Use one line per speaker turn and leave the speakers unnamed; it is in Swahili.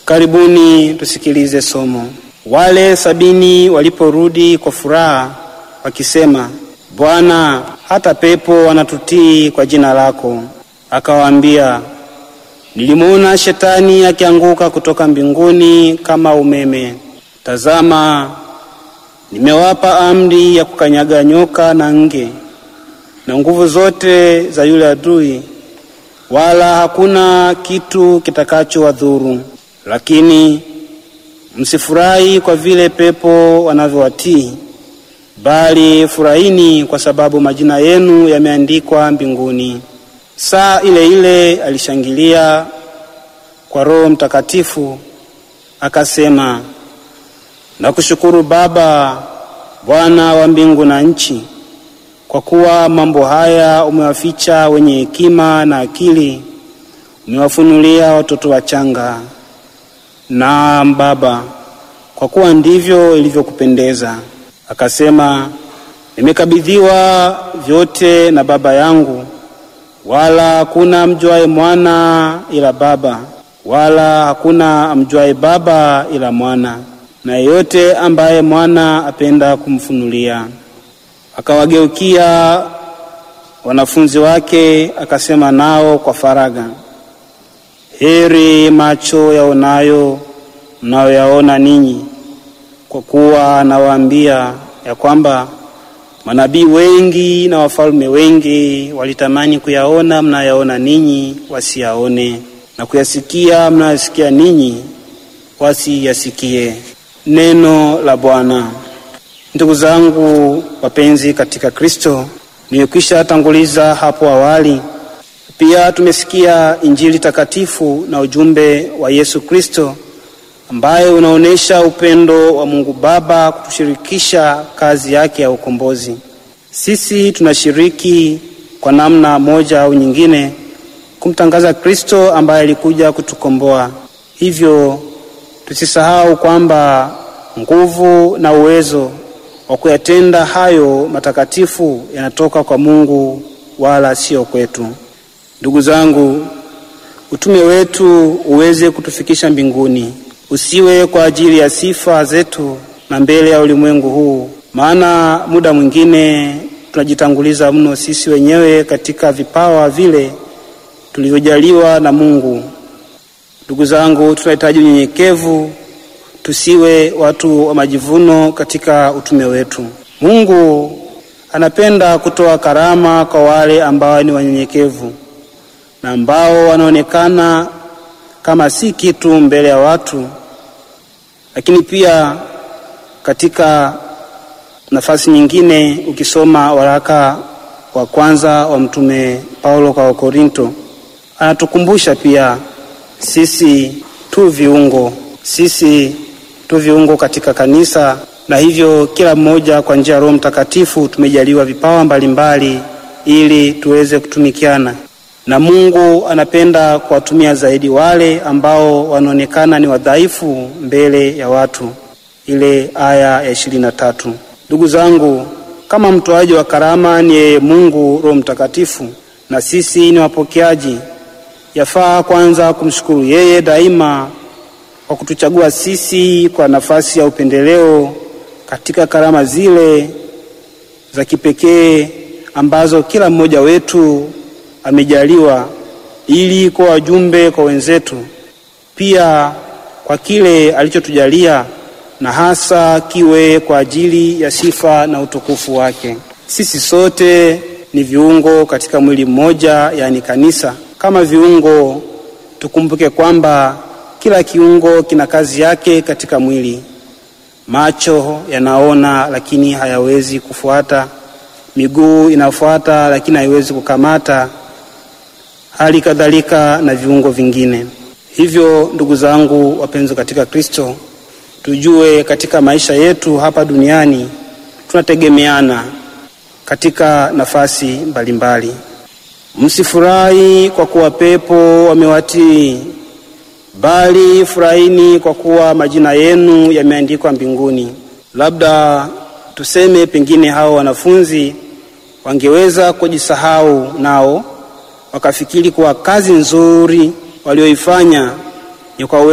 Karibuni tusikilize somo. Wale sabini waliporudi kwa furaha wakisema, Bwana, hata pepo wanatutii kwa jina lako. Akawaambia, nilimwona shetani akianguka kutoka mbinguni kama umeme. Tazama, nimewapa amri ya kukanyaga nyoka na nge na nguvu zote za yule adui, wala hakuna kitu kitakachowadhuru. Lakini msifurahi kwa vile pepo wanavyowatii, bali furahini kwa sababu majina yenu yameandikwa mbinguni. Saa ile ile alishangilia kwa Roho Mtakatifu akasema, nakushukuru Baba, Bwana wa mbingu na nchi, kwa kuwa mambo haya umewaficha wenye hekima na akili, umewafunulia watoto wachanga. Naam Baba, kwa kuwa ndivyo ilivyokupendeza. Akasema, nimekabidhiwa vyote na Baba yangu, wala hakuna amjuaye mwana ila Baba, wala hakuna amjuaye Baba ila mwana, na yeyote ambaye mwana apenda kumfunulia. Akawageukia wanafunzi wake akasema nao kwa faragha, heri macho yaonayo mnayoyaona ninyi, kwa kuwa nawaambia ya kwamba manabii wengi na wafalme wengi walitamani kuyaona mnayaona ninyi wasiyaone, na kuyasikia mnayosikia ninyi wasiyasikie. Neno la Bwana. Ndugu zangu wapenzi katika Kristo, nimekwisha tanguliza hapo awali. Pia tumesikia Injili takatifu na ujumbe wa Yesu Kristo ambaye unaonyesha upendo wa Mungu Baba kutushirikisha kazi yake ya ukombozi. Sisi tunashiriki kwa namna moja au nyingine kumtangaza Kristo ambaye alikuja kutukomboa. Hivyo tusisahau kwamba nguvu na uwezo wa kuyatenda hayo matakatifu yanatoka kwa Mungu wala sio kwetu. Ndugu zangu, utume wetu uweze kutufikisha mbinguni, usiwe kwa ajili ya sifa zetu na mbele ya ulimwengu huu, maana muda mwingine tunajitanguliza mno sisi wenyewe katika vipawa vile tulivyojaliwa na Mungu. Ndugu zangu, tunahitaji unyenyekevu, tusiwe watu wa majivuno katika utume wetu. Mungu anapenda kutoa karama kwa wale ambao ni wanyenyekevu na ambao wanaonekana kama si kitu mbele ya watu, lakini pia katika nafasi nyingine, ukisoma waraka wa kwanza wa mtume Paulo kwa Wakorinto, anatukumbusha pia sisi tu viungo, sisi tu viungo katika kanisa, na hivyo kila mmoja kwa njia ya Roho Mtakatifu tumejaliwa vipawa mbalimbali ili tuweze kutumikiana na Mungu anapenda kuwatumia zaidi wale ambao wanaonekana ni wadhaifu mbele ya watu. Ile aya ya ishirini na tatu. Ndugu zangu, kama mtoaji wa karama ni yeye Mungu Roho Mtakatifu, na sisi ni wapokeaji, yafaa kwanza kumshukuru yeye daima kwa kutuchagua sisi kwa nafasi ya upendeleo katika karama zile za kipekee ambazo kila mmoja wetu amejaliwa ili kuwa wajumbe kwa wenzetu, pia kwa kile alichotujalia na hasa kiwe kwa ajili ya sifa na utukufu wake. Sisi sote ni viungo katika mwili mmoja, yaani kanisa. Kama viungo, tukumbuke kwamba kila kiungo kina kazi yake katika mwili. Macho yanaona lakini hayawezi kufuata, miguu inafuata lakini haiwezi kukamata hali kadhalika na viungo vingine. Hivyo ndugu zangu wapenzi katika Kristo, tujue katika maisha yetu hapa duniani tunategemeana katika nafasi mbalimbali. Msifurahi kwa kuwa pepo wamewatii, bali furahini kwa kuwa majina yenu yameandikwa mbinguni. Labda tuseme pengine hao wanafunzi wangeweza kujisahau nao wakafikiri kuwa kazi nzuri walioifanya ni kwa